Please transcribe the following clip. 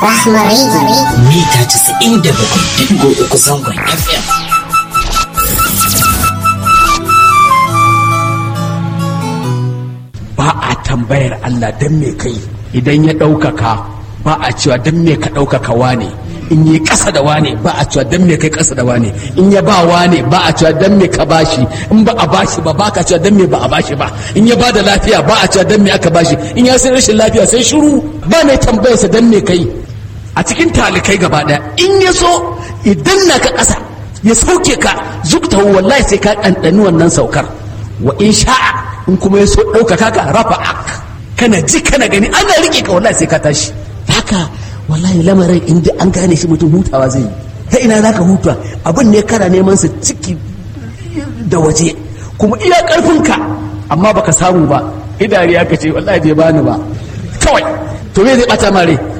Rahma Radio. mita 97.3 zangon FM. ba a tambayar Allah don me kai idan ya ɗaukaka ba a cewa don me ka ɗaukaka wane in yi ƙasa da wane ba a cewa don me kai ƙasa da wane in ya ba wane ba a cewa don me ka bashi in ba a bashi ba ba ka cewa don me ba a bashi ba in ya ba da lafiya ba a cewa don me aka bashi in ya sai rashin lafiya sai shiru ba mai tambayarsa don me kai a cikin talikai gaba ɗaya in ya so idan na ka ƙasa ya sauke ka zuktahu wallahi sai ka ɗanɗani wannan saukar wa in sha'a in kuma ya so ɗaukaka ka rafa ak kana ji kana gani ana riƙe ka wallahi sai ka tashi haka wallahi lamarin in an gane shi mutum hutawa zai yi ta ina za ka huta abin ne kana neman sa ciki da waje kuma iya ƙarfinka amma baka samu ba idari aka ce wallahi bai bani ba kawai to me zai ɓata mare